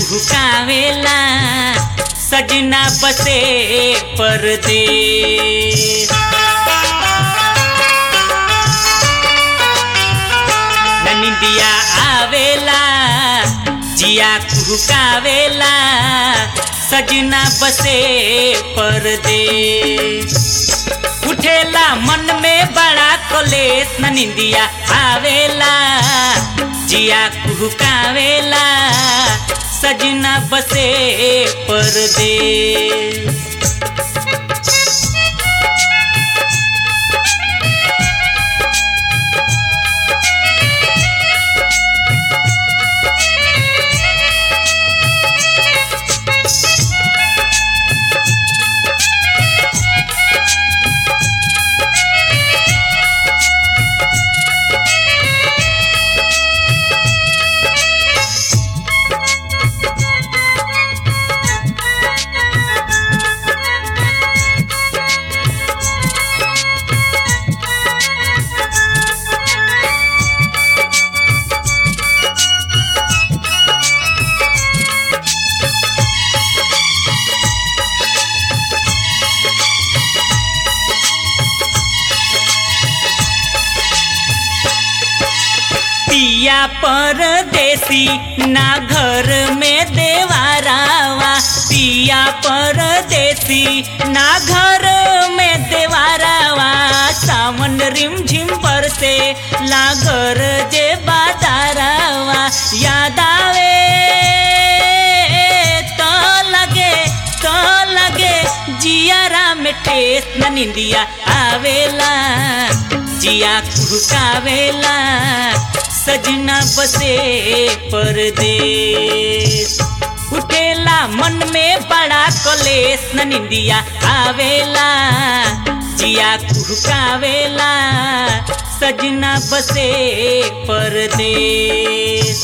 कुहकावेला सजना बसे परदेस ननिंदिया आवेला जिया कुहकावेला सजना बसे परदेस उठेला मन में बड़ा कलेस ननिंदिया आवेला जिया कुहकावेला सजना बसे परदेस पिया परदेसी ना घर में देवारावा पिया परदेसी ना घर में देवारावा सावन रिम झिम पर से लागर जे बादारावा याद आवे तो लगे तो लगे जियारा में ठेस न निंदिया आवेला जिया कुहकावेला सजना बसे परदेस उठेला मन में बड़ा कलेस न निंदिया आवेला जिया कुहकावेला सजना बसे परदेस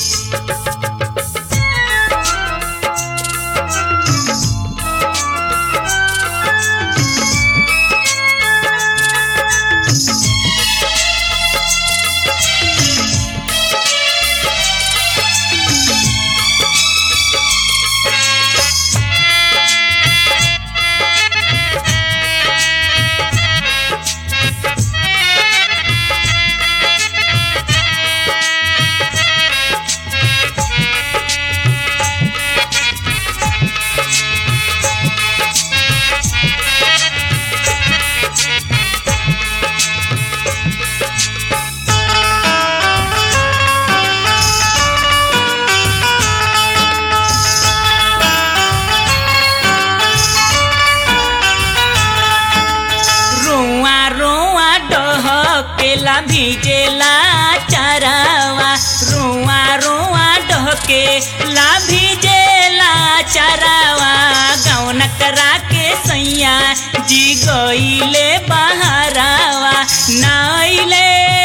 रोआ रोआ डहकेला भिजेला चारावा रोआ रोआ डहकेला भिजेला चारावा गौन करा के सैया जी गईले बहारावा नाइले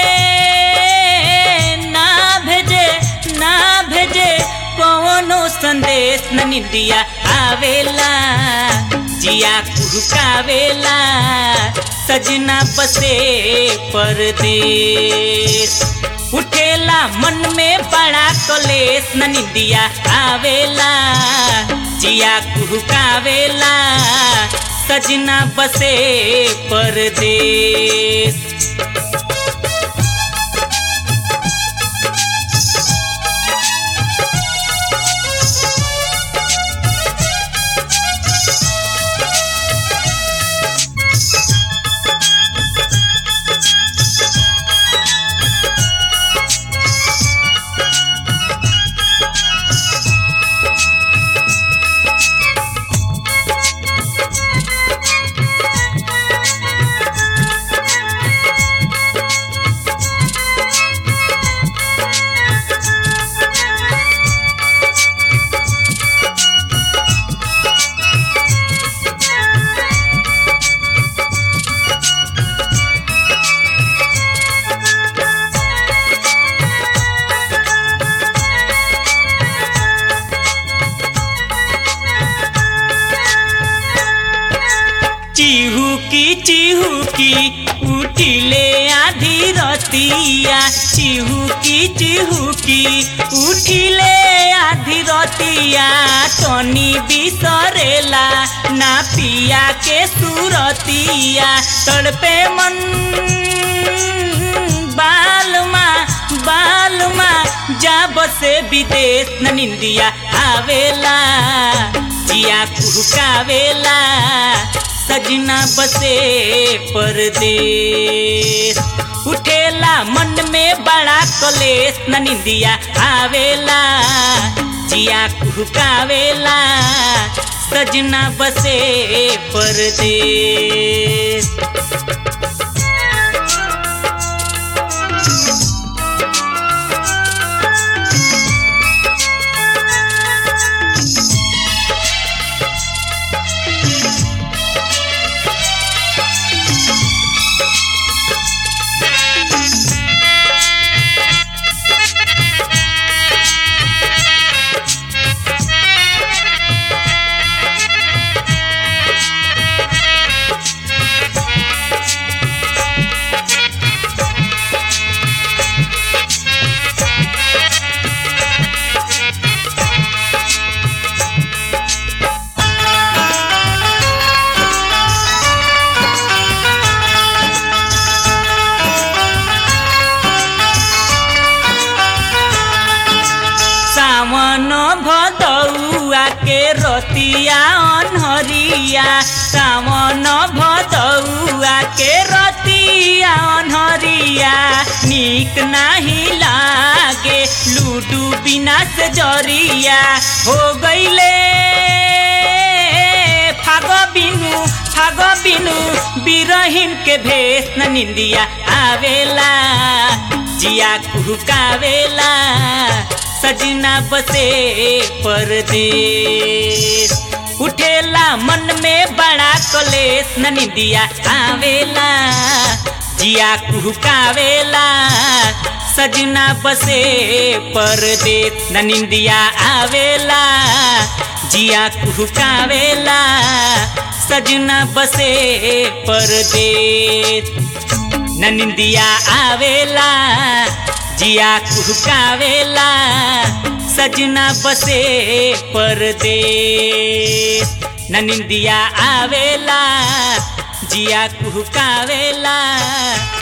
ना भेजे ना भेजे कौनो संदेश न निंदिया आवेला जिया कुहकावेला सजना बसे परदेस उठेला मन में बड़ा कलेस न निंदिया आवेला जिया कुहकावेला सजना बसे परदेस चिहुकी चिहुकी उठिले आधी रतिया चिहुकी चिहुकी उठिले आधी रतिया तनी बिसरेला ना पिया के सुरतिया तड़पे मन बालमा बालमा जा बसे विदेश न निंदिया आवेला जिया कुहकावेला सजना बसे परदेश उठेला मन में बड़ा कलेश न निंदिया आवेला जिया कुहकावेला सजना बसे परदेश सावन भदौआ के रतिया अनहरिया सावन भदौआ के रतिया अनहरिया नीक नाही लागे लूडू बिना से जरिया हो गईले फाग बिनु फाग बिनु बिरहिन के भेष न निंदिया आवेला जिया कुहकावेला सजना बसे परदेश उठेला मन में बड़ा कलेश न निंदिया आवेला जिया कुहकावेला सजना बसे परदेश न निंदिया आवेला जिया कुहकावेला सजना बसे परदेश न निंदिया आवेला जिया कुहकावेला सजना बसे परदेश न निंदिया आवेला जिया कुहकावेला